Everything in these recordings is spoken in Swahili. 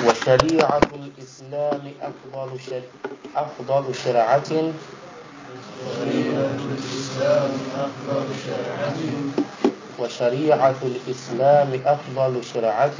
وشريعة الإسلام أفضل شر... أفضل شرعة شريعة الإسلام أفضل شرعة وشريعة الإسلام أفضل شرعة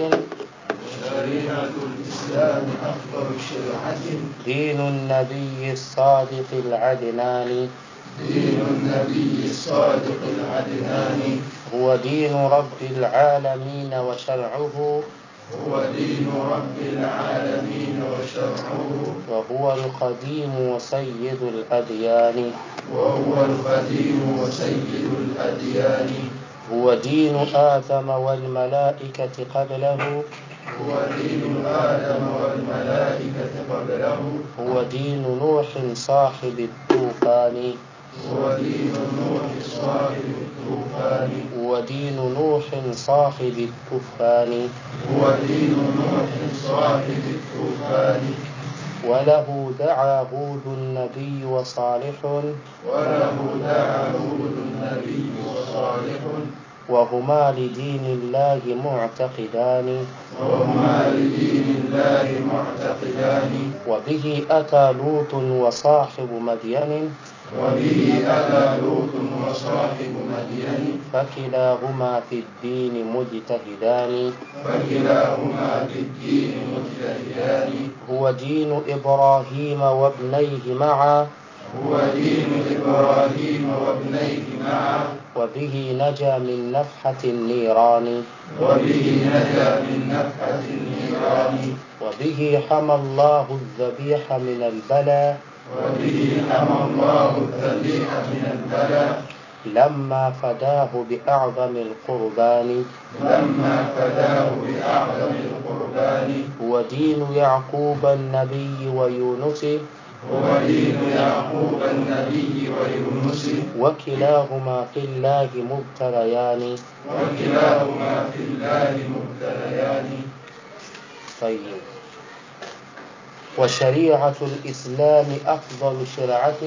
شريعة الإسلام أفضل شرعة دين النبي الصادق العدنان دين النبي الصادق العدنان هو دين رب العالمين وشرعه هو دين رب العالمين وشرعه وهو القديم وسيد الأديان وهو القديم وسيد الأديان هو دين آدم والملائكة قبله هو دين آدم والملائكة قبله هو دين نوح صاحب الطوفان هو دين نوح صاحب الطوفان هو دين نوح صاحب الطوفان هو دين نوح صاحب الطوفان وله دعا هود النبي وصالح وله دعا هود النبي وصالح وهما لدين الله معتقدان وهما لدين الله معتقدان وبه أتى لوط وصاحب مدين وبه أتى لوط وصاحب مدين فكلاهما في الدين مجتهدان فكلاهما في الدين مجتهدان هو دين إبراهيم وابنيه معا هو دين إبراهيم وابنيه معا وبه نجا من نفحة النيران وبه نجا من نفحة النيران وبه حمى الله الذبيح من البلاء وبه حمى الله الذبيح من البلاء لما فداه بأعظم القربان لما فداه بأعظم القربان هو دين يعقوب النبي ويونس هو دين يعقوب النبي ويونس وكلاهما في الله مبتليان وكلاهما في الله مبتليان طيب وشريعة الإسلام أفضل شرعة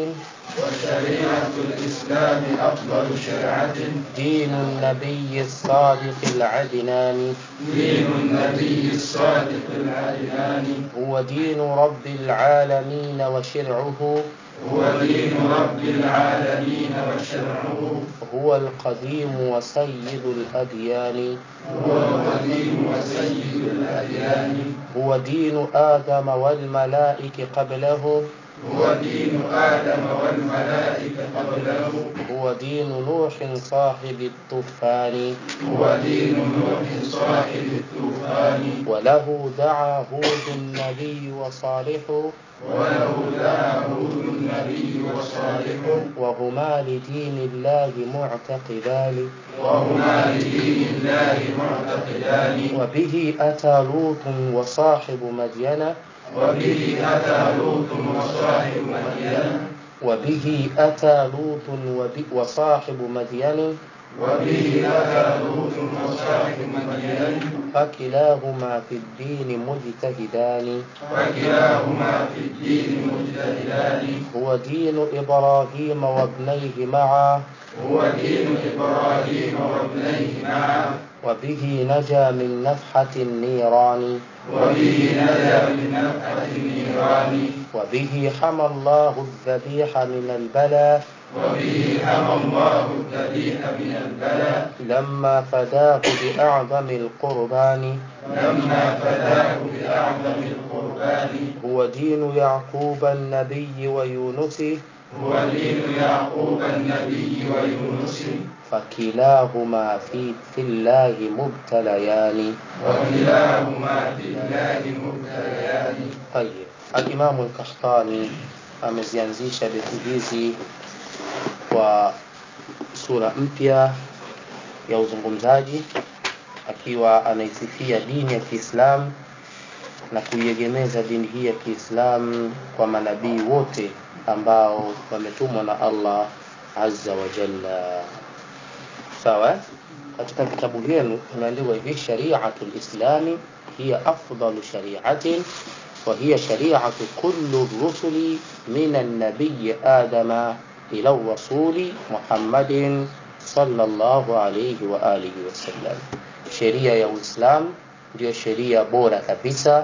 وشريعة الإسلام أفضل شرعة دين النبي الصادق العدنان دين النبي الصادق العدنان هو دين رب العالمين وشرعه هو دين رب العالمين وشرعه هو القديم وسيد الأديان هو القديم وسيد الأديان هو دين آدم والملائكة قبله هو دين آدم والملائكة قبله هو دين نوح صاحب الطوفان هو دين نوح صاحب الطوفان وله دعا هود النبي وصالح وله دعا هود النبي وصالح وهما لدين الله معتقدان وهما لدين الله معتقدان وبه أتى لوط وصاحب مدين وبه أتى لوط وصاحب مدين وبه أتى لوط وب- وصاحب مدين وبه أتى لوط وصاحب مدين فكلاهما في الدين مجتهدان وكلاهما في الدين مجتهدان هو دين إبراهيم وابنيه معا هو دين إبراهيم وابنيه معا وبه نجا من نفحة النيران وبه نجا من نفحة النيران وبه حمى الله الذبيح من البلاء وبه حمى الله الذبيح من البلاء لما فداه بأعظم القربان لما فداه بأعظم القربان هو دين يعقوب النبي ويونس هو دين يعقوب النبي ويونس فكلاهما في, في الله مبتليان وكلاهما في الله مبتليان طيب الإمام الكحطاني amezianzisha beti hizi kwa sura mpya ya uzungumzaji akiwa anaisifia dini ya Kiislamu na kuiegemeza dini hii ya Kiislamu kwa manabii wote ambao wametumwa na Allah azza wa jalla. Sawa? eh? Katika kitabu henu imeandikwa hivi, shari'atul islami hiya afdalu shari'atin wa hiya shari'atu kullu rusuli min an-nabiy Adama ila rasuli Muhammadin sallallahu alayhi wa alihi wasallam. Sheria ya Uislamu ndiyo sheria bora kabisa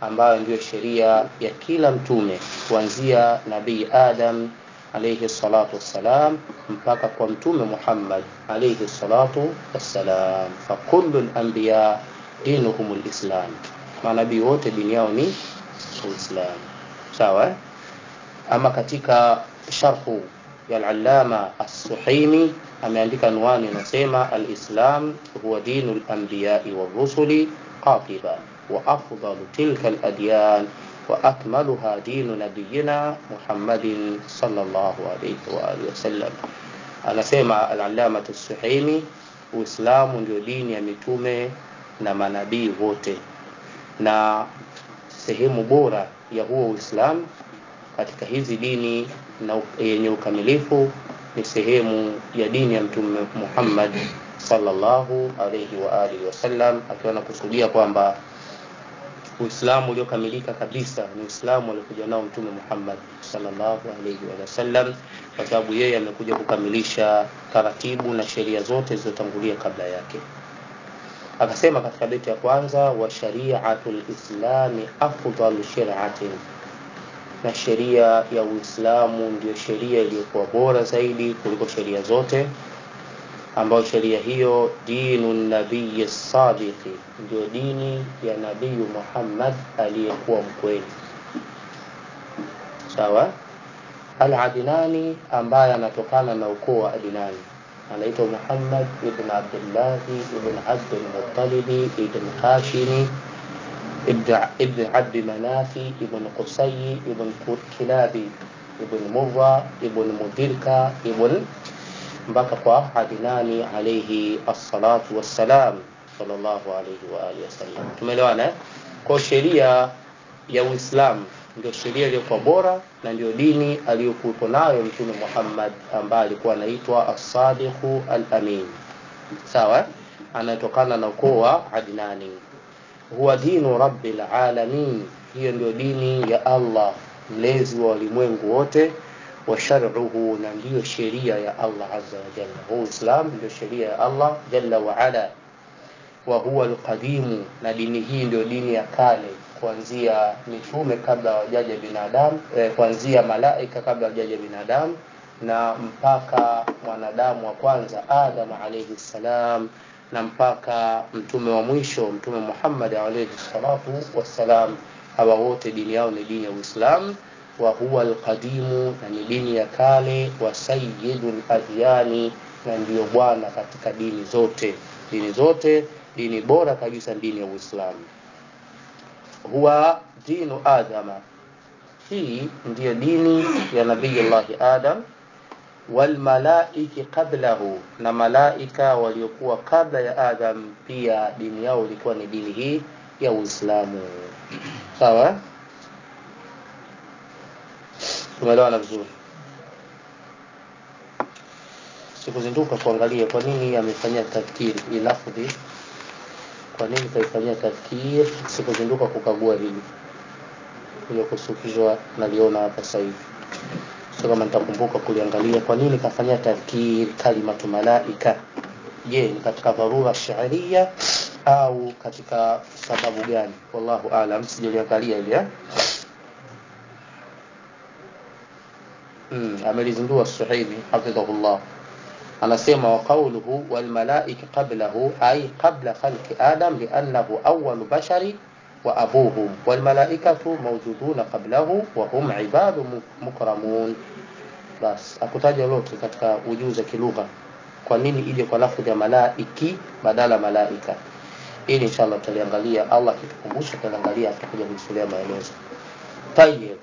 ambayo ndiyo sheria ya kila mtume kuanzia nabii Adam alayhi salatu wassalam mpaka kwa mtume Muhammad alayhi salatu wassalam. Fakullu al-anbiya dinuhum al-islam, manabii wote dini yao ni Uislamu. Sawa eh? Ama katika sharhu ya al-allama as-Suhaimi ameandika anwani inasema al-islam huwa dinu al-anbiya'i war-rusuli qatiba wa afdalu tilka al-adyan wa akmaluha dinu nabiyina Muhammadin sallallahu alayhi wa alihi wasallam. Anasema al-allama as-Suhaimi, Uislamu ndio dini ya mitume na manabii wote, na sehemu bora ya huo Uislamu katika hizi dini na yenye ukamilifu ni sehemu ya dini ya mtume Muhammad sallallahu alayhi wa alihi wasallam, akiwa anakusudia kwamba Uislamu uliokamilika kabisa ni Uislamu aliokuja nao mtume Muhammad sallallahu alayhi wa sallam, kwa sababu yeye amekuja kukamilisha taratibu na sheria zote zilizotangulia kabla yake. Akasema katika beti ya kwanza, wa shari'atul islami afdalu shir'atin na sheria ya Uislamu ndiyo sheria iliyokuwa bora zaidi kuliko sheria zote, ambayo sheria hiyo dinu nabii sadiqi, ndio dini ya Nabii Muhammad aliyekuwa mkweli. Sawa. Al-Adnani ambaye anatokana na ukoo wa Adnani anaitwa Muhammad ibn Abdullah ibn Abdul Muttalib ibn Hashimi ابن عبد مناف ابن قصي ابن كلاب ابن مرة ابن مدركة ابن mpaka kwa Adnani alayhi assalatu wassalam sallallahu alayhi wa alihi wasallam. Tumeelewana? Kwa sheria ya Uislamu ndio sheria iliyokuwa bora na ndio dini aliyokuwepo nayo Mtume Muhammad ambaye alikuwa anaitwa as-Sadiqu al-Amin. Sawa? Anatokana na ukoo wa Adnani huwa dinu rabbil alamin, hiyo ndio dini ya Allah mlezi wa ulimwengu wote. Wa shar'uhu, na ndiyo sheria ya Allah azza wa jalla. Huu Uislamu ndio sheria ya Allah jalla wa ala. Wa huwa alqadimu, na dini hii ndio dini ya kale, kuanzia mitume kabla hawajaja binadamu eh, kuanzia malaika kabla hawajaja binadamu na mpaka mwanadamu wa kwanza Adam alayhi salam na mpaka mtume wa mwisho mtume Muhammad alayhi salatu wassalam. Hawa wote dini yao ni dini ya Uislamu. Wa huwa alqadimu, na ni dini ya kale. Wa sayyidul adyani, na ndiyo bwana katika dini zote. Dini zote, dini bora kabisa dini ya Uislamu. Huwa dinu Adama, hii ndiyo dini ya Nabiyullahi Adam walmalaiki qablahu, na malaika waliokuwa kabla ya Adam pia dini yao ilikuwa ni dini hii ya Uislamu. Sawa, tumeelewana vizuri. Sikuzinduka kuangalia kwa nini amefanyia tadhkiri hii lafdhi, kwa nini kaifanyia tadhkiri. Sikuzinduka kukagua hili ile kusukizwa, naliona hapa sasa hivi sio kama nitakumbuka kuliangalia kwa nini kafanyia tadhkir kalimatu malaika. Je, ni katika dharura sharia au katika sababu gani? Wallahu aalam, sijaliangalia ile eh. Mm, amelizindua Suhaimi hafidhahullah, anasema wa qawluhu wal malaika qablahu ay qabla khalqi adam li'annahu awwalu bashari wa abuhum wal malaikatu mawjuduna qablahu wa hum ibadu mukramun. Bas akutaja lote katika ujuzi wa kilugha, kwa nini ije kwa lafdhi ya malaiki badala malaika. Ili inshallah tutaliangalia, Allah akitukumbusha tutaliangalia, tutakuja kulisulia maelezo. Tayyib,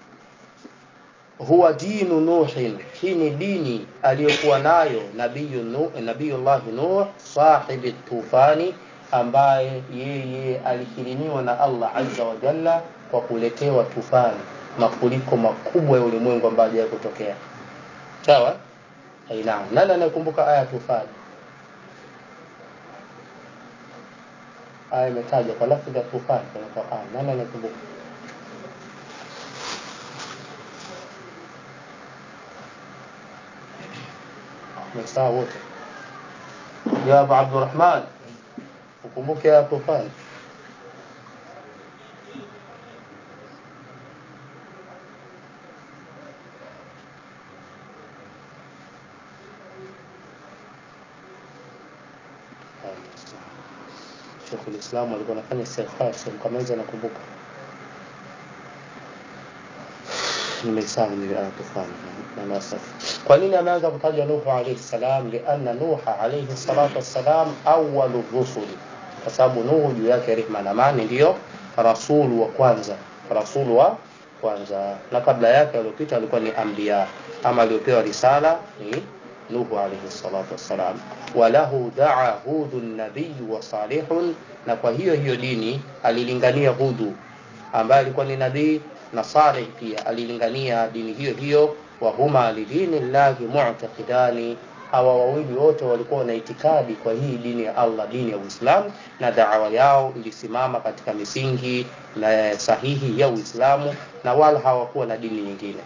huwa dinu Nuhin, hii ni dini aliyokuwa nayo nabiyu Nuh, nabiyullah Nuh sahibi tufani ambaye yeye alikirimiwa na Allah azza wa jalla kwa kuletewa tufani, mafuriko makubwa ya ulimwengu ambayo hajawahi kutokea. Sawa? Aina, nani anayekumbuka aya tufani? Aya imetaja kwa lafzi ya tufani kwenye Qur'an. Nani anayekumbuka? Msaa wote. Ya Abu Abdurrahman ukumbuke ya tufani Sheikhul Islam alikuwa anafanya istighfar sehemu kama hizo nakumbuka nimesahau ni tufani na nasaf kwa nini ameanza kutaja Nuhu alayhi salam lianna Nuha alayhi salatu wassalam awwalu rusuli kwa sababu Nuhu juu yake rehma na amani ndio rasulu wa kwanza rasulu wa kwanza na kabla yake aliyopita alikuwa ni anbiya ama aliyopewa risala ni Nuhu alayhi salatu wassalam walahu daa hudu nabiyu wa salihun na kwa hiyo hiyo dini alilingania hudu ambaye alikuwa ni nabii na Saleh pia alilingania dini hiyo hiyo wa huma lidini llahi mu'taqidani hawa wawili wote walikuwa na itikadi kwa hii dini ya Allah dini ya Uislamu na da'wa yao ilisimama katika misingi na sahihi ya Uislamu na wala hawakuwa na dini nyingine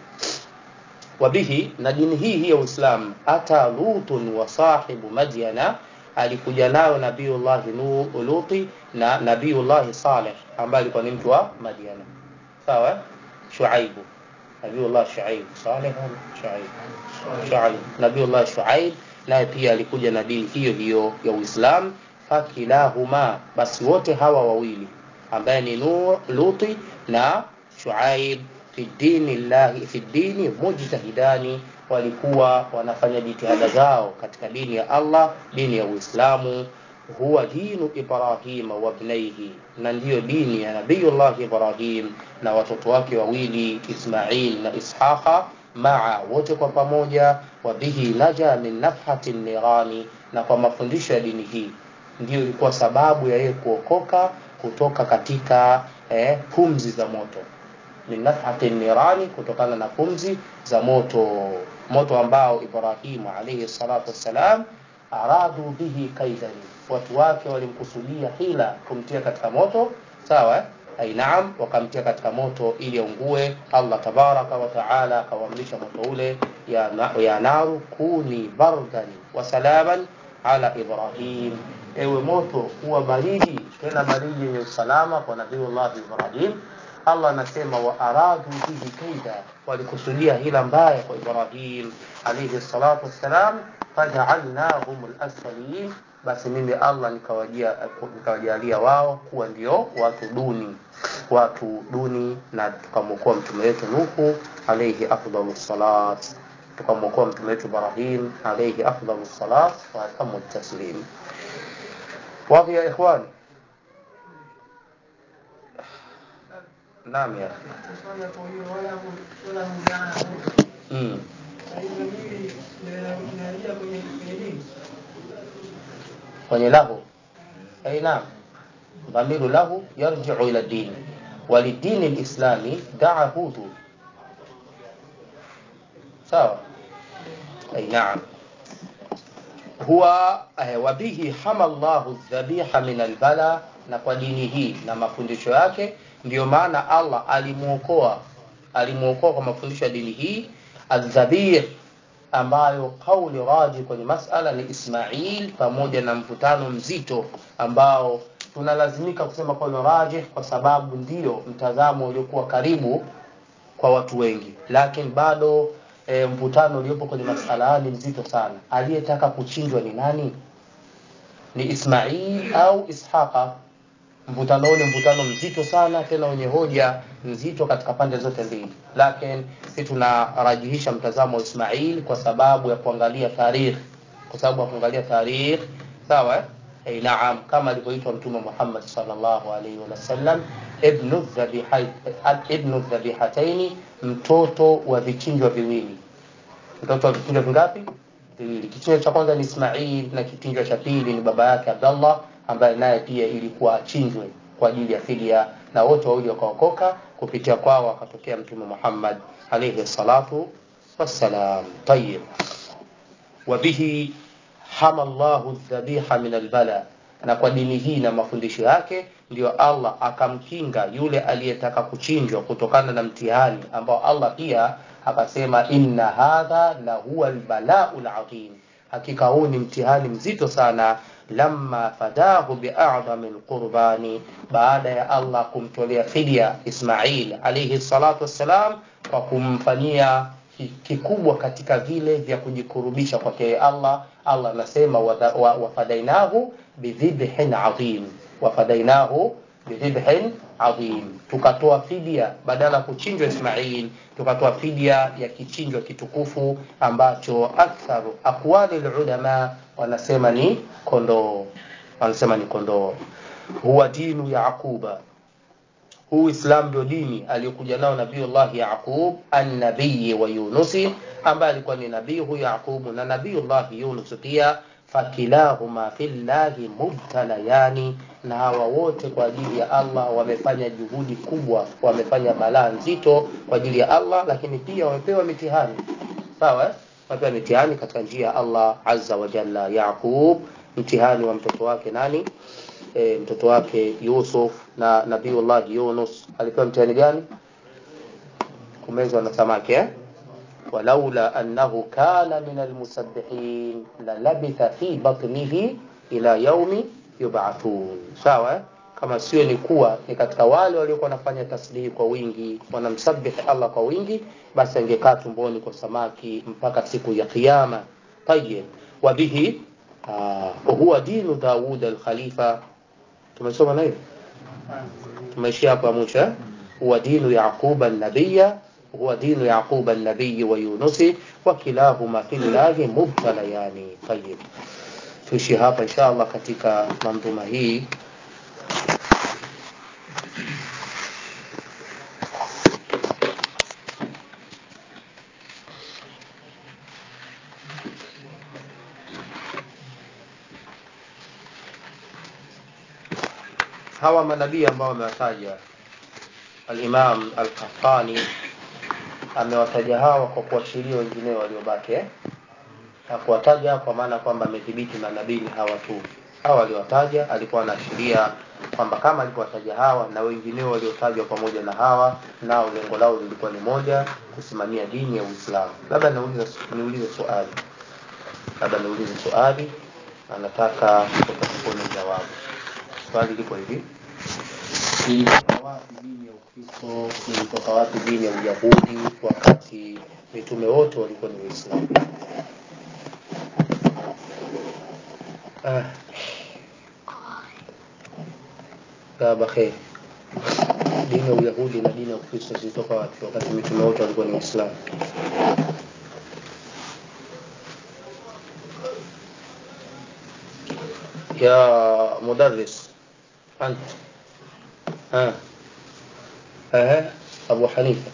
wabihi na dini hii hii ya Uislamu ata lutun wa sahibu madyana alikuja nayo nabiullahi Luti na nabiullahi Saleh ambaye alikuwa ni mtu wa Madyana sawa Shuaibu nabiullah Shuaib Saleh Shuaib Shuaib nabiullah Shuaib naye pia alikuja na dini hiyo hiyo ya Uislamu fakilahuma basi wote hawa wawili ambaye ni Nur Luti na Shuaib fi dini llahi fi dini mujtahidani walikuwa wanafanya jitihada zao katika dini ya Allah dini ya Uislamu huwa dinu Ibrahima wa ibnaihi, na ndiyo dini ya Nabiyullah Ibrahim na watoto wake wawili Ismail na Ishaqa maa wote kwa pamoja, wa bihi naja min nafhati nirani, na kwa mafundisho ya dini hii ndiyo ilikuwa sababu ya yeye kuokoka kutoka katika eh, pumzi za moto min nafhati nirani, kutokana na pumzi za moto, moto ambao Ibrahimu alayhi salatu wassalam aradu bihi kaidan, watu wake walimkusudia hila kumtia katika moto, sawa ai naam, wakamtia katika moto ili aungue. Allah tabaraka wa taala akawaamrisha moto ule ya, na, ya naru kuni bardan wa salaman ala Ibrahim, ewe moto kuwa baridi, tena baridi yenye usalama kwa Nabiullah Ibrahim. Allah anasema wa aradu bihi kaida, walikusudia hila mbaya kwa Ibrahim alayhi salatu wassalam fajaalnahum alasfalin, basi mimi Allah nikawajia nikawajalia wao kuwa ndio watu duni, watu duni, na tukamwokoa mtume wetu Nuhu alayhi afdalu salat, tukamwokoa mtume wetu Ibrahim alayhi afdalu salat wa atamu taslim. Wadhi ya ikhwani, naam ya mm. kwenye lahu ai naam dhamiru lahu yarjiu ila dini walidini lislami daa hudu sawa ai naam huwa eh, wabihi hama llahu dhabiha min albala na kwa dini hii na mafundisho yake ndiyo maana allah alimuokoa alimuokoa kwa mafundisho ya dini hii aldhabih ambayo kauli raji kwenye masala ni Ismail pamoja na mvutano mzito ambao tunalazimika kusema kauli raji kwa sababu ndio mtazamo uliokuwa karibu kwa watu wengi, lakini bado e, mvutano uliopo kwenye masala ni mzito sana. Aliyetaka kuchinjwa ni nani? Ni Ismail au Ishaqa? Mvutano huu ni mvutano mzito sana, tena wenye hoja nzito katika pande zote mbili, lakini sisi tunarajihisha mtazamo wa Ismail kwa sababu ya kuangalia tarikh, kwa sababu ya kuangalia tarikh, sawa eh? Hey, naam, kama alivyoitwa Mtume Muhammad sallallahu alaihi wasallam ibnu dhabihat ibnu dhabihataini, mtoto wa vichinjwa viwili. Mtoto wa vichinjwa vingapi? Viwili. Kichinjwa cha kwanza ni Ismail na kichinjwa cha pili ni baba yake Abdallah ambaye naye pia ilikuwa achinjwe kwa ajili ya fidia, na wote wawili wakaokoka kupitia kwao akatokea Mtume Muhammad alayhi salatu wassalam. Tayyib, wa bihi hama Allahu dhabiha min albala, na kwa dini hii na mafundisho yake ndio Allah akamkinga yule aliyetaka kuchinjwa kutokana na mtihani ambao Allah pia akasema, inna hadha la huwa albalau alazim, hakika huu ni mtihani mzito sana lamma fadahu bi'adhami alqurbani, baada ya Allah kumtolea fidia Ismail alayhi salatu wassalam kwa kumfanyia kikubwa katika vile vya kujikurubisha kwake Allah. Allah anasema wafadainahu bidhibhin adhim, wafadainahu bidhibhin adhim tukatoa fidia badala ya kuchinjwa ismail tukatoa fidia ya kichinjwa kitukufu ambacho aktharu aqwali lulama wanasema ni kondoo wanasema ni kondoo huwa dinu yaquba huu islam ndio dini aliyokuja nao nabiullahi yaqub annabiyi wa yunusi ambaye alikuwa ni nabii huyu yaqubu na nabiullahi yunus pia fakilahuma fillahi mubtalayani na hawa wote kwa ajili ya allah wamefanya juhudi kubwa wamefanya balaa nzito kwa ajili ya allah lakini pia wamepewa mitihani sawa eh? wamepewa mitihani katika njia ya allah azza wa jalla yaqub mtihani wa mtoto wake nani e, mtoto wake yusuf na nabiullah yunus alipewa mtihani gani kumezwa na samaki eh? ولولا أنه كان من المسبحين للبث في بطنه إلى يوم يبعثون sawa kama sio ni kuwa ni katika wale waliokuwa wanafanya tasbihi kwa wingi wanamsabihi Allah kwa wingi basi angekaa tumboni kwa samaki mpaka siku ya kiyama tayib wa bihi huwa dinu Daud al-Khalifa tumesoma na hiyo tumeishia hapo mwisho huwa dinu Yaquba an-nabiyya هو دين يعقوب النبي ويونس وكلاهما في الله مبتليان طيب tuishi hapa insha allah katika mandhuma hii hawa manabii ambao wamewataja alimam alqahtani amewataja hawa kwa kuashiria wengineo waliobaki eh? na kuwataja kwa maana kwamba amedhibiti manabii ni hawa tu hawa aliwataja alikuwa anaashiria kwamba kama alivyowataja hawa na wengineo waliotajwa pamoja na hawa nao lengo lao lilikuwa ni moja kusimamia dini ya uislamu labda niulize niulize swali labda niulize swali anataka kutakupone jawabu swali liko hivi ilitoka wapi dini ya ukristo ilitoka wapi dini ya uyahudi wakati mitume wote walikuwa ni waislamu ah. baba kheri dini ya uyahudi na dini ya ukristo zilitoka wapi wakati mitume wote walikuwa ni waislamu ya mudarris ant ها ها أبو حنيفة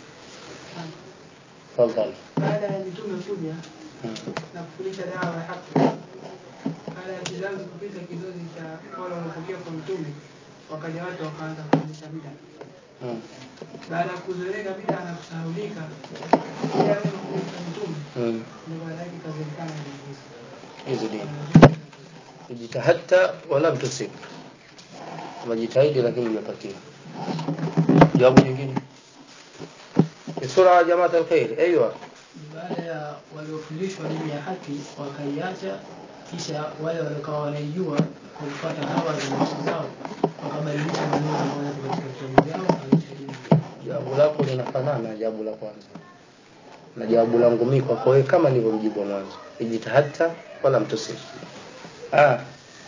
تفضل baada ya mitume kuja na kufundisha dawa ya haki baada ya kizazi kupita kizazi cha wale wanaopokea kwa mtume wakaja watu wakaanza kufundisha bida Mm. baada ya kuzoeleka bida na kusahaulika ile yale mafundisho ya mtume Mm. ndio baada yake ikajulikana ni Yesu. hizo dini ijtahadta walam tusib umejitahidi lakini hujapatia jawabu nyingine بسرعة يا جماعة الخير أيوة baada ya waliofundishwa dini ya haki wakaiacha kisha wale waliokuwa wanaijua kwa kufuata hawa za nafsi zao wakabadilisha maneno ambayo yako katika vitabu vyao wakaanzisha dini jawabu lako linafanana na jawabu la kwanza na jawabu langu mimi kwako wewe kama nilivyomjibu mwanzo ijtahadta wala mtusib ah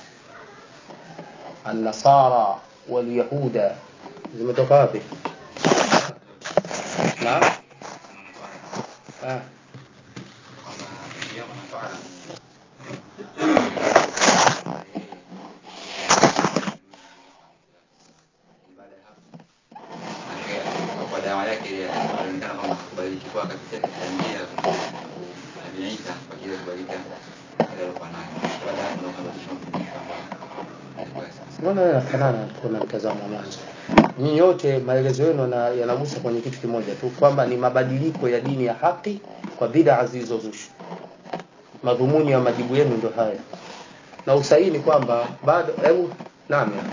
النصارى واليهود zimetoka wapi naam ah kwa dawa yake ile alionekana kwamba kubadilika kabisa katika njia ya Nabii Isa kwa ajili ya kubadilika ile alikuwa nayo. Baada ya hapo ndio kabadilisha mafundisho ambayo yalikuwa ya sasa. mbona yanafanana tu na mtazamo wa mwanzo nyinyi yote maelezo yenu yana- yanagusa kwenye kitu kimoja tu kwamba ni mabadiliko ya dini ya haki kwa bid'a zilizozushwa madhumuni ya majibu yenu ndio haya na usahihi ni kwamba bado hebu naam ya.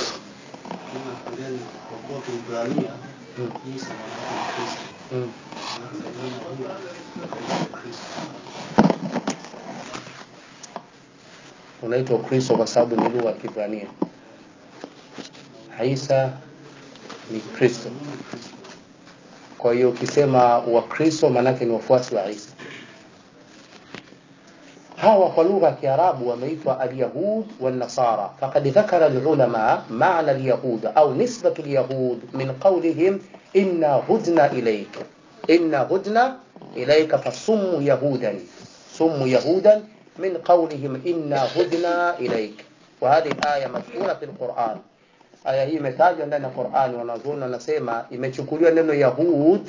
kwa kuwa Kiebrania Mm. Isa maana yake ni Kristo. Mm. Alafu neno huyo anaitwa Kristo. unaitwa Ukristo kwa sababu ni lugha ya Kiebrania. Isa ni Kristo. Kwa hiyo ukisema Wakristo maanake ni wafuasi wa Isa. hawa kwa lugha ya Kiarabu wameitwa alyahud والنصارى فقد ذكر العلماء معنى اليهود أو نسبة اليهود من قولهم إنا هدنا إليك إنا هدنا إليك فصم يهودا صم يهودا من قولهم إنا هدنا إليك وهذه الآية مذكورة في القرآن aya hii imetajwa ndani ya Qur'ani, wanazuoni wanasema imechukuliwa neno Yahud.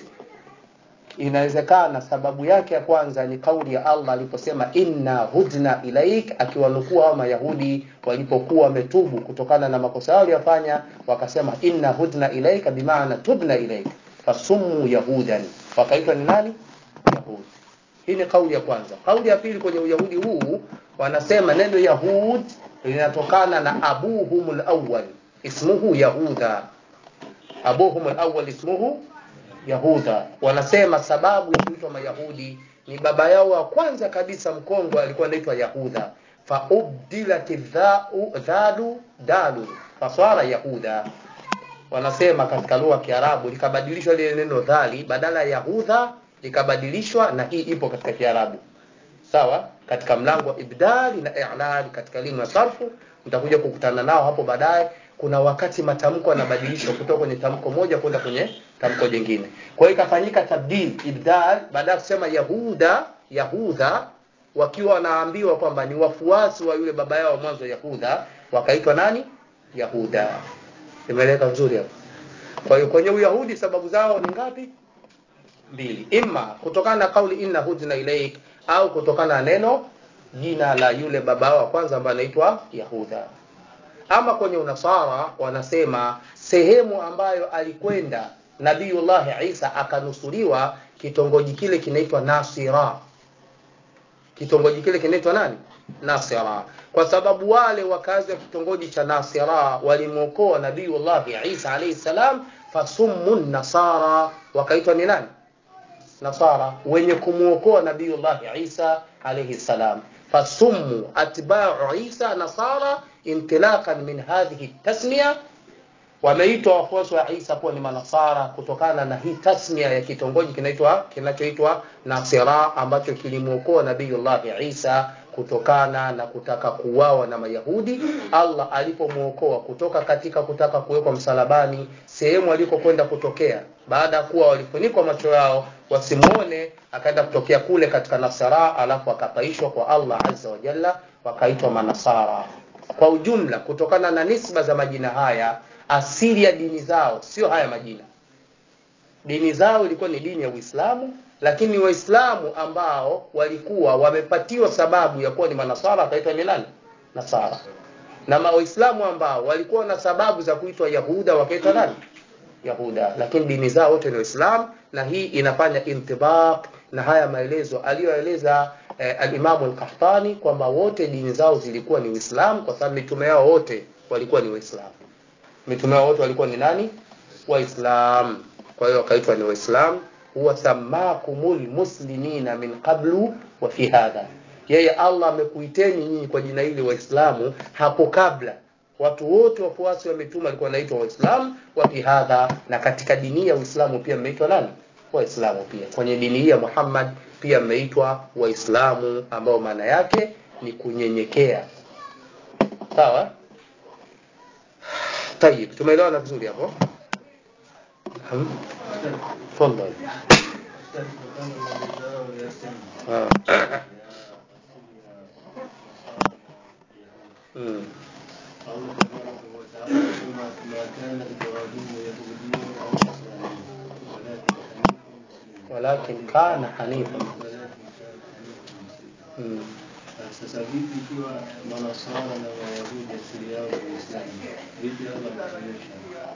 Inawezekana sababu yake ya kwanza ni kauli ya Allah aliposema inna hudna ilaik, akiwanukuu hao Mayahudi walipokuwa wametubu kutokana na makosa yao waliyofanya, wakasema inna hudna ilaika, bimaana tubna ilaik, fasummu yahudan, wakaitwa ni nani? Yahudi. Hii ni kauli ya kwanza. Kauli ya pili kwenye Uyahudi huu wanasema neno Yahud linatokana na abuhumul awwal ismuhu Yahuda, abuhum alawwal ismuhu Yahuda. Wanasema sababu ya kuitwa Mayahudi ni baba yao wa kwanza kabisa mkongwe alikuwa anaitwa Yahuda, faubdilat dhau dhalu dalu fasara Yahuda. Wanasema katika lugha ya Kiarabu likabadilishwa lile neno dhali, badala ya Yahudha likabadilishwa, na hii ipo katika Kiarabu sawa, katika mlango wa ibdali na i'lal katika elimu ya sarfu, mtakuja kukutana nao hapo baadaye kuna wakati matamko yanabadilishwa kutoka kwenye tamko moja kwenda kwenye tamko jingine. Kwa hiyo ikafanyika tabdil, ibdal, baada ya kusema Yahuda, Yahudha wakiwa wanaambiwa kwamba ni wafuasi wa yule baba yao mwanzo Yahuda, wakaitwa nani? Yahuda. Imeleka vizuri hapo. Kwa hiyo kwenye Uyahudi sababu zao ni ngapi? Mbili. Imma kutokana na kauli inna hudna ilaik au kutokana na neno jina la yule baba wao wa kwanza ambaye anaitwa Yahuda ama kwenye unasara wanasema sehemu ambayo alikwenda Nabiiullah Isa akanusuriwa, kitongoji kile kinaitwa Nasira. Kitongoji kile kinaitwa nani? Nasira, kwa sababu wale wakazi wa kitongoji cha Nasira walimwokoa Nabiiullah Isa alayhi salam, fasummu nasara, wakaitwa ni nani? Nasara, wenye kumwokoa Nabiiullah Isa alayhi salam. Fasummu atba'u Isa nasara intilaqan min hadhihi tasmiya, wameitwa wafuasi wa Isa kuwa ni manasara kutokana na hii tasmia ya kitongoji kinaitwa kinachoitwa Nasira ambacho kilimwokoa Nabiyullah Isa kutokana na kutaka kuuawa na Mayahudi. Allah alipomwokoa kutoka katika kutaka kuwekwa msalabani, sehemu alikokwenda kutokea baada ya kuwa walifunikwa macho yao wasimuone, akaenda kutokea kule katika Nasara, alafu akapaishwa kwa Allah azza wa jalla, wakaitwa manasara kwa ujumla kutokana na nisba za majina haya, asili ya dini zao sio haya majina. Dini zao ilikuwa ni dini ya Uislamu, lakini Waislamu ambao walikuwa wamepatiwa sababu ya kuwa ni manasara wakaitwa ni nani? Nasara. Na Waislamu ambao walikuwa na sababu za kuitwa Yahuda wakaitwa nani? Yahuda. Lakini dini zao wote ni Waislamu, na hii inafanya intibaq na haya maelezo aliyoeleza eh, al-Imam al-Qahtani kwamba wote dini zao zilikuwa ni Uislamu kwa sababu mitume yao wote walikuwa ni Waislamu. Mitume yao wote walikuwa ni nani? Waislamu. Kwa hiyo wakaitwa ni Waislamu. huwa samakumul muslimina min qablu wa fi hadha, yeye Allah amekuiteni nyinyi kwa jina hili Waislamu hapo kabla watu wote wafuasi wa mitume walikuwa wanaitwa Waislamu wa fi hadha, na katika dini ya Uislamu pia mmeitwa nani? Waislamu pia. Kwenye dini hii ya Muhammad pia mmeitwa Waislamu, ambao maana yake ni kunyenyekea. Sawa? Tayib, tumeelewana vizuri hapo? Naam. Tafadhali. Ah. Mm. الله تبارك وتعالى ما ما كان ابراهيم يهوديا او نصرانيا ولكن Walakin حنيفا مسلما kana hanifa. ولكن كان حنيفا مسلما Mm. sasa vipi ikiwa manasara na wayahudi asili yao ni Uislamu vipi Allah anaonyesha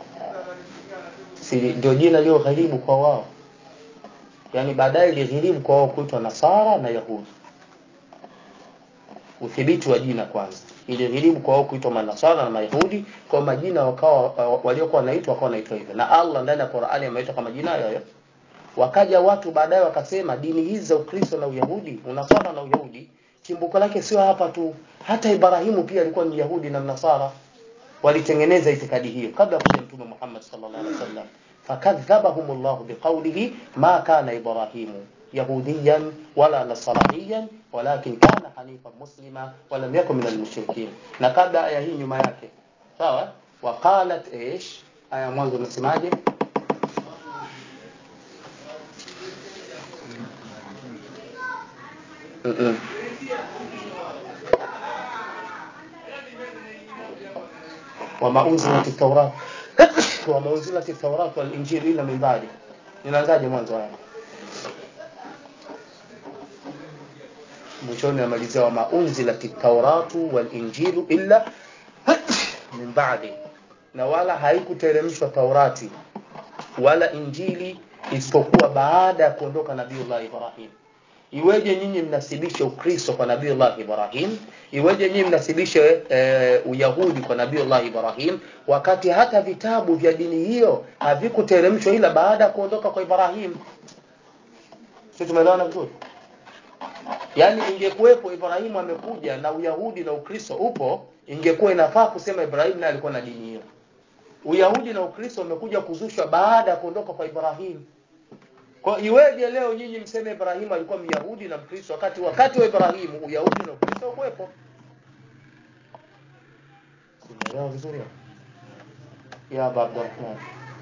si ndio jina lio gharibu kwa wao yaani baadaye ilighiribu kwa wao kuitwa nasara na yahudi uthibiti wa jina kwanza ilighiribu kwa wao kuitwa manasara na mayahudi kwa majina wakawa uh, waliokuwa wanaitwa wakawa wanaitwa hivyo na allah ndani ya qurani ameitwa kama jina hayo hayo wakaja watu baadaye wakasema dini hizi za ukristo na uyahudi unasara na uyahudi chimbuko lake sio hapa tu hata ibrahimu pia alikuwa ni yahudi na mnasara walitengeneza itikadi hiyo kabla ya kuja mtume Muhammad sallallahu alaihi wasallam fakadhabahum Allah biqawlihi ma kana Ibrahimu يهوديا ولا نصرانيا ولكن كان حنيفا مسلما ولم يكن من المشركين na kabla aya hii nyuma yake sawa waqalat ish aya mwanzo unasemaje Mm-mm. وما أنزلت التوراة وما أنزلت التوراة والإنجيل إلا من بعده inaanzaje mwanzo haya mwishoni amalizia wama unzilati tauratu walinjilu illa min ba'di na wala haikuteremshwa taurati wala injili isipokuwa baada ya kuondoka nabiullah ibrahim iweje nyinyi mnasibishe ukristo kwa nabiullah ibrahim iweje nyinyi mnasibishe e, uyahudi kwa nabiullah ibrahim wakati hata vitabu vya dini hiyo havikuteremshwa ila baada ya kuondoka kwa ibrahim si tumeelewana vizuri yaani ingekuwepo ibrahimu amekuja na uyahudi na ukristo upo ingekuwa inafaa kusema ibrahimu naye alikuwa na dini hiyo uyahudi na ukristo umekuja kuzushwa baada ya kuondoka kwa ibrahimu kwa iweje leo nyinyi mseme Ibrahimu alikuwa Myahudi na Mkristo wakati wakati wa Ibrahimu Uyahudi na Ukristo ukuwepo? Simeelewa vizuri hapo? Ya Aba Abdurrahman.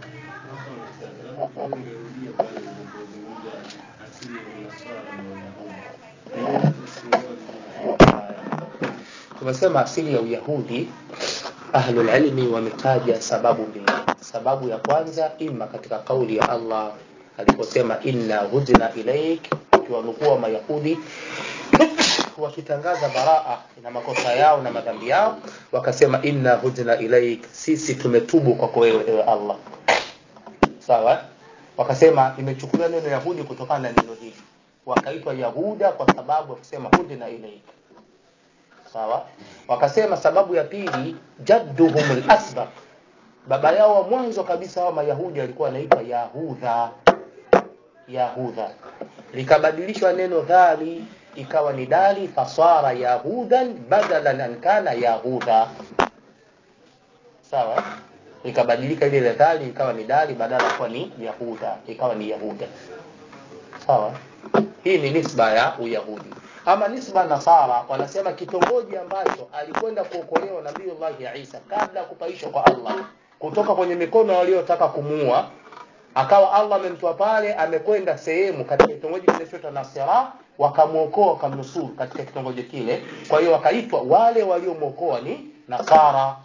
Sasa ungerudia pale ulipozungumza asili ya Unasara na Uyahudi. Sielewa vizuri. Tumesema asili ya Uyahudi ahlul ilmi wametaja sababu mbili. Sababu ya kwanza ima katika kauli ya Allah aliposema inna hudna ilaik, ukiwanukua Mayahudi wakitangaza baraa na makosa yao na madhambi yao, wakasema inna hudna ilaik, sisi tumetubu kwako wewe ewe Allah. Sawa? Wakasema imechukuliwa neno Yahudi kutokana na neno hili, wakaitwa Yahuda kwa sababu ya kusema hudna ilaik. Sawa? Wakasema sababu ya pili, jadduhum al-asbab, baba yao wa mwanzo kabisa hawa Mayahudi alikuwa anaitwa Yahudha. Yahudha likabadilishwa neno dhali ikawa ni dali, fasara yahudan badalan an kana yahudha. Sawa, ikabadilika ile dhali ikawa ni dali badala kuwa ni yahuda, ikawa ni yahuda. Sawa, hii ni nisba ya Uyahudi. Ama nisba ya Nasara, wanasema kitongoji ambacho alikwenda kuokolewa Nabiullahi Isa kabla ya kupaishwa kwa Allah kutoka kwenye mikono waliotaka kumuua akawa Allah amemtoa pale, amekwenda sehemu katika kitongoji kinachoitwa Nasira, wakamwokoa wakamnusuru katika kitongoji kile. Kwa hiyo wakaitwa wale waliomwokoa ni Nasara.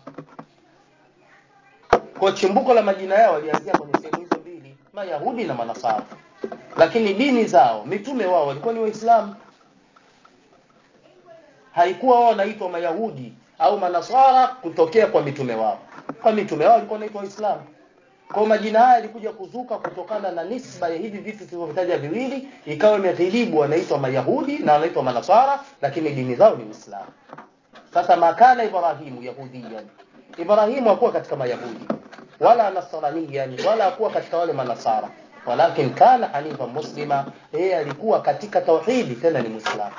Kwa chimbuko la majina yao walianzia kwenye sehemu hizo mbili, Mayahudi na Manasara, lakini dini zao, mitume wao walikuwa ni Waislamu. Haikuwa wao wanaitwa Mayahudi au Manasara kutokea kwa mitume wao, kwa mitume wao walikuwa wanaitwa Waislamu. Kwa majina haya yalikuja kuzuka kutokana na nisba ya hivi vitu tulivyovitaja viwili, ikawa imeghilibu, wanaitwa Mayahudi na wanaitwa Manasara, lakini dini zao ni Uislamu. Sasa makana Ibrahimu yahudiyan, Ibrahimu hakuwa katika Mayahudi wala nasraniyan wala hakuwa katika wale Manasara, walakin kana hanifa muslima, yeye alikuwa katika tauhidi, tena ni Muislamu.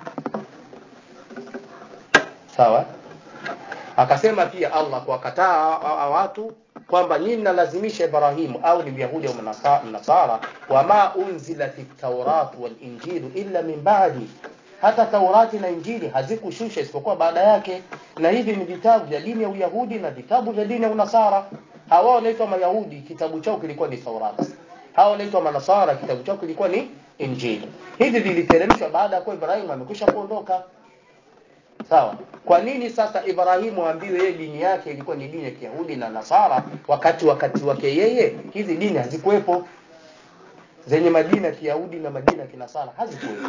Sawa. Akasema pia Allah kuwakataa watu kwamba nyinyi mnalazimisha Ibrahimu au ni Myahudi au Mnasara, wama unzilati tauratu wal injilu illa min ba'di, hata Taurati na Injili hazikushusha isipokuwa baada yake, na hivi ni vitabu vya dini ya Uyahudi na vitabu vya dini ya Unasara. Hawa wanaitwa Mayahudi, kitabu chao kilikuwa ni Taurati. Hawa wanaitwa Manasara, kitabu chao kilikuwa ni Injili. Hivi viliteremshwa baada ya kuwa Ibrahimu amekwisha kuondoka. Sawa. Kwa nini sasa Ibrahimu aambiwe yeye dini yake ilikuwa ni dini ya Kiyahudi na Nasara, wakati wakati wake yeye hizi dini hazikuwepo, zenye majina ya Kiyahudi na majina ya Kinasara hazikuwepo.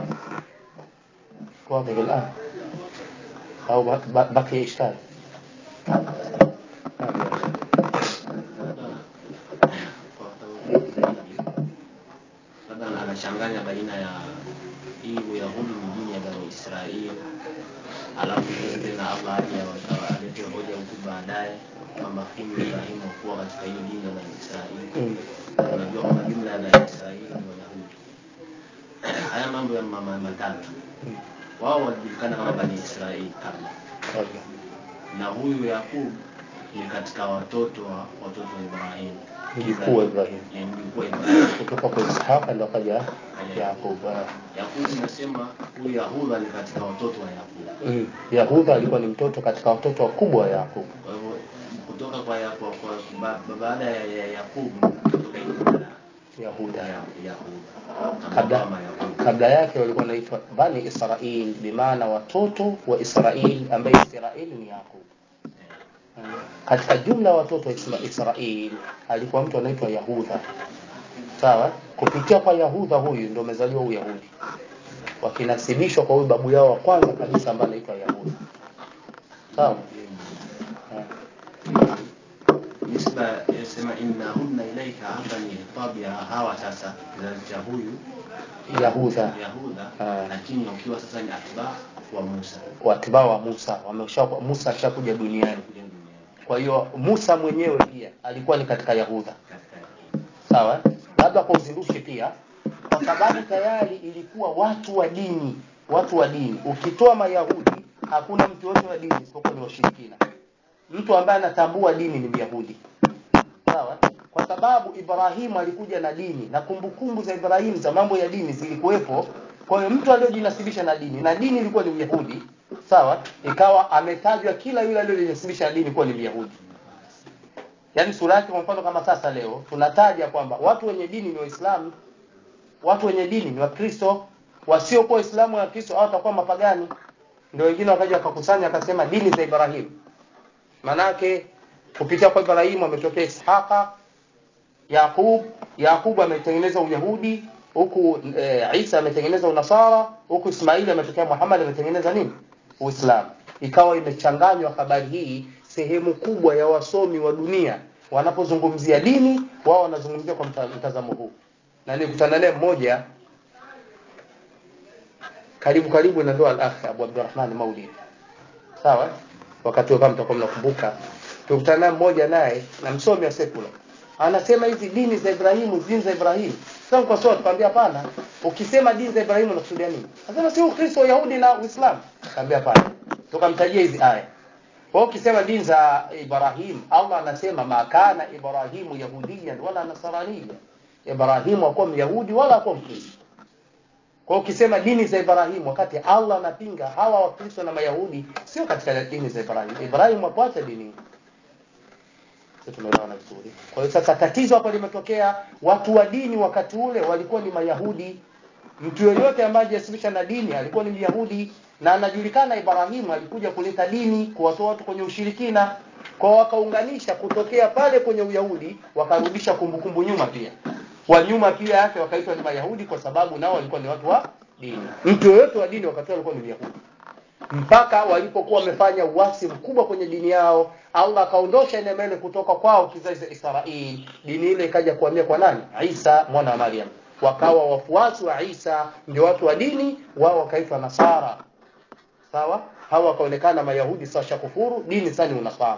واضح الآن أو بقي إشكال labda anachanganya baina ya hii Uyahudi ni dini ya Bani Israeli, alafu tena Allah aje alete hoja huku baadaye kwamba kimu Ibrahimu kuwa katika hii dini ya Bani Israeli. Unajua kwamba jumla ya Bani Israeli ni Wayahudi. Haya mambo ya mama matatu, wao walijulikana kama Bani Israeli kabla, na huyu Yakub ni katika watoto wa watoto wa Ibrahimu mjukuu wa Ibrahim ni mjukuu wa Ibrahimu kutoka kwa Ishaq ndo akaja kaja Yakub eh. Yakubu inasema huyu Yahudha ni katika watoto wa Yakubu. Mm. Yahudha alikuwa ni mtoto katika watoto wakubwa wa Yakub. Kwa hivyo kutoka kwa Yakubu kwa, kwa, ba- baada ya, ya Yakubu kutoka jina la Yahuda ya- Yahuda. kabla Kama Yakubu. kabla yake walikuwa wanaitwa Bani Israil, bimaana watoto wa Israil, ambaye Israil ni Yakub. Mm. Katika jumla ya watoto wa Isma- Israil alikuwa mtu anaitwa Yahudha. Sawa? Kupitia kwa Yahudha huyu ndio umezaliwa Uyahudi, wakinasibishwa kwa huyu babu yao wa kwanza kabisa ambaye anaitwa Yahudha. Sawa? Eh. Nisba yasema innahunna ilaika hapa ni tabia hawa sasa kizazi cha huyu Yahudha Yahuda Ah. lakini wakiwa sasa ni atba wa Musa watibao wa Musa wamesha Musa ashakuja duniani. kuja duniani Kwa hiyo Musa mwenyewe pia alikuwa ni katika Yahudha. katika sawa labda kwa uzindushi pia kwa sababu tayari ilikuwa watu wa dini watu wa dini ukitoa mayahudi hakuna mtu yote wa dini isipokuwa ni washirikina mtu ambaye anatambua dini ni myahudi sawa kwa sababu ibrahimu alikuja na dini na kumbukumbu za ibrahimu za mambo ya dini zilikuwepo kwa hiyo mtu aliyojinasibisha na dini na dini ilikuwa ni uyahudi sawa ikawa ametajwa kila yule aliyojinasibisha na dini kuwa ni myahudi yaani sura yake kwa mfano kama sasa leo tunataja kwamba watu wenye dini ni waislamu watu wenye dini ni wakristo wasiokuwa waislamu na wakristo hao watakuwa mapagani ndio wengine wakaja wakakusanya akasema dini za ibrahimu manake kupitia kwa ibrahimu ametokea ishaqa yaqub yaqub ametengeneza uyahudi huku e, isa ametengeneza unasara huku ismaili ametokea muhammad ametengeneza nini uislamu ikawa imechanganywa habari hii sehemu kubwa ya wasomi wa dunia wanapozungumzia dini wao wanazungumzia kwa mta- mtazamo huu na nilikutana naye mmoja karibu karibu na ndoa al-akh Abu Abdurrahman Maulid sawa wakati huo kama mtakuwa mnakumbuka tulikutana naye mmoja naye na msomi wa sekula anasema hizi dini za Ibrahimu dini za Ibrahimu sasa kwa sababu tukamwambia hapana ukisema dini za Ibrahimu unakusudia nini anasema si Ukristo Uyahudi na Uislamu akamwambia hapana tukamtajia hizi aya kwa hiyo ukisema dini za Ibrahim, Allah anasema makana Ibrahimu yahudiyan wala nasraniyan. Ibrahimu hakuwa myahudi wala hakuwa mkristo. Kwa hiyo ukisema dini za Ibrahimu, wakati Allah anapinga hawa wakristo na mayahudi, sio katika dini za Ibrahimu. Ibrahimu hakuacha dini hii. Sisi tumeelewana vizuri. Kwa hiyo sasa tatizo hapo limetokea, watu wa dini wakati ule walikuwa ni mayahudi. Mtu yoyote ambaye hajasibisha na dini alikuwa ni myahudi na anajulikana Ibrahimu alikuja kuleta dini kuwatoa watu kwenye ushirikina kwa wakaunganisha kutokea pale kwenye Uyahudi wakarudisha kumbukumbu nyuma pia wa nyuma pia yake wakaitwa ni Mayahudi kwa sababu nao walikuwa ni watu wa dini mtu yoyote wa dini wakati alikuwa ni Myahudi mpaka walipokuwa wamefanya uasi mkubwa kwenye dini yao Allah akaondosha neema ile kutoka kwao kizazi cha Israeli dini ile ikaja kuhamia kwa nani Isa mwana wa Maryam wakawa wafuasi wa Isa ndio watu wa dini wao wakaitwa Nasara sawa hawa wakaonekana mayahudi sasa kufuru dini sasa ni unasara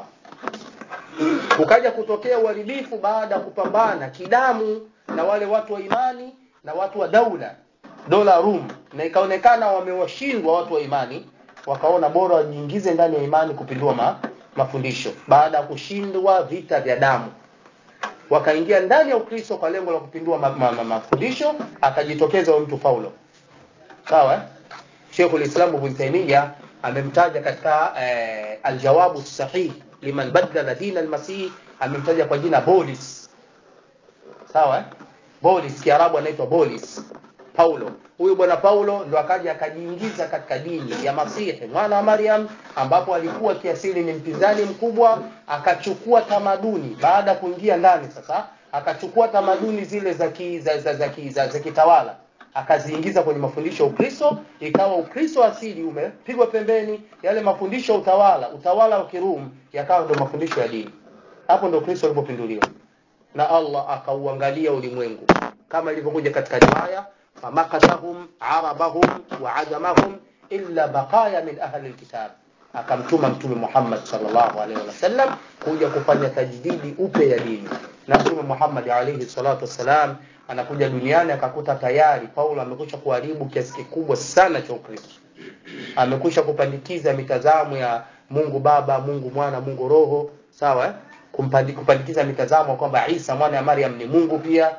kukaja kutokea uharibifu baada ya kupambana kidamu na wale watu wa imani na watu wa daula dola Rum na ikaonekana wamewashindwa watu wa imani wakaona bora wajiingize ndani ya imani kupindua ma, mafundisho baada ya kushindwa vita vya damu wakaingia ndani ya Ukristo kwa lengo la kupindua ma, ma, ma, mafundisho akajitokeza huyo mtu Paulo sawa eh? Sheikhul Islam Ibn Taymiyyah amemtaja katika eh, aljawabu sahih liman badala dina almasih amemtaja kwa jina Bolis sawa eh? Bolis Kiarabu anaitwa Bolis Paulo huyu bwana Paulo ndo akaja akajiingiza katika dini ya Masihi mwana wa Maryam ambapo alikuwa kiasili ni mpinzani mkubwa akachukua tamaduni baada ya kuingia ndani sasa akachukua tamaduni zile za ki, za, za, za, ki, za, za kitawala akaziingiza kwenye mafundisho ya Ukristo ikawa Ukristo asili umepigwa pembeni yale mafundisho ya utawala utawala wa Kirumi yakawa ndio mafundisho ya dini hapo ndio Ukristo ulipopinduliwa na Allah akauangalia ulimwengu kama ilivyokuja katika riwaya famakasahum arabahum wa ajamahum illa baqaya min ahli alkitab akamtuma mtume Muhammad sallallahu alaihi wasallam kuja kufanya tajdidi upya ya dini na mtume Muhammad alaihi salatu wassalam anakuja duniani akakuta tayari Paulo amekwisha kuharibu kiasi kikubwa sana cha Ukristo amekwisha kupandikiza mitazamo ya Mungu Baba, Mungu Mwana, Mungu Roho, sawa eh? Kumpandi, kupandikiza mitazamo kwamba Isa mwana wa Maryam ni Mungu pia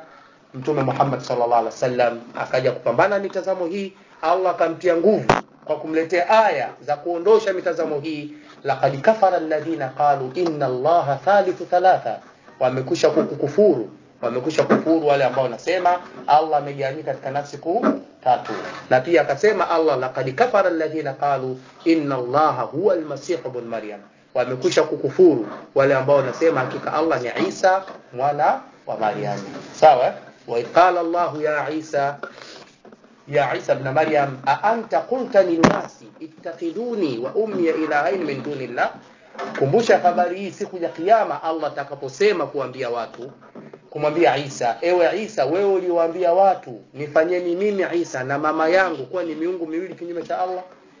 mtume Muhammad sallallahu alaihi wasallam akaja kupambana mitazamo hii Allah akamtia nguvu kwa kumletea aya za kuondosha mitazamo hii laqad kafara alladhina qalu inna allaha thalithu thalatha wamekusha kukufuru wamekusha kufuru wale ambao wanasema Allah amegawanyika katika nafsi kuu tatu na pia akasema Allah laqad kafara alladhina qalu inna allaha huwa almasih ibn maryam wamekusha kukufuru wale ambao wanasema hakika Allah ni Isa mwana wa Maryam sawa wa qala Allah ya Isa ya Isa ibn Maryam a anta qulta linnasi ittakhiduni wa ummi ilahain min dunillah kumbusha habari hii siku ya kiyama Allah atakaposema kuambia watu kumwambia Isa ewe Isa wewe uliwaambia watu nifanyeni mimi Isa na mama yangu kuwa ni miungu miwili kinyume cha Allah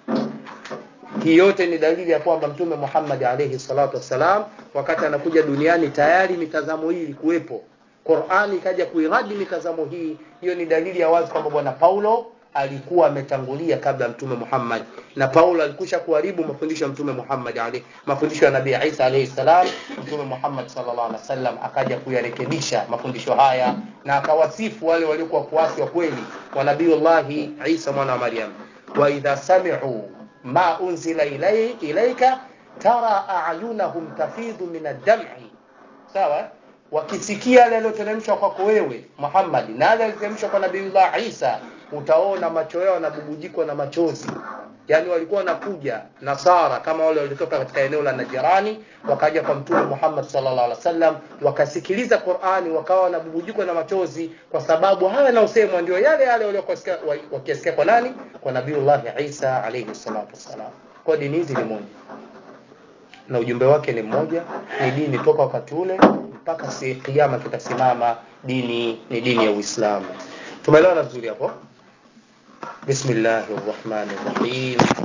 hii yote ni dalili ya kwamba mtume Muhammad alayhi salatu wassalam wakati anakuja duniani tayari mitazamo hii ilikuwepo Qur'ani ikaja kuiradi mitazamo hii hiyo ni dalili ya wazi kwamba bwana Paulo alikuwa ametangulia kabla mtume Muhammad na Paulo alikusha kuharibu mafundisho ya mtume Muhammad alayhi mafundisho ya Nabii Isa alayhi salam mtume Muhammad sallallahu alaihi wasallam akaja kuyarekebisha mafundisho haya na akawasifu wale waliokuwa kuasi wa kweli wa Nabiiullah Isa mwana wa Maryam wa idha sami'u ma unzila ilay, ilayka tara a'yunahum tafidhu min ad-dam'i sawa wakisikia yale yaliyoteremshwa kwako wewe Muhammad na yale yaliyoteremshwa kwa Nabiiullah Isa utaona macho yao yanabubujikwa na machozi yani walikuwa wanakuja nasara kama wale walitoka katika eneo la Najirani wakaja kwa mtume Muhammad sallallahu alaihi wasallam wakasikiliza Qur'ani wakawa wanabubujikwa na machozi kwa sababu haya yanayosemwa ndio yale yale waliokuwa wakisikia kwa nani kwa Nabiiullah Isa alayhi salatu wasalam kwa dini hizi ni moja na ujumbe wake ni mmoja ni dini toka wakati ule mpaka si kiyama kitasimama dini ni dini ya Uislamu tumeelewana vizuri hapo bismillahir rahmanir rahim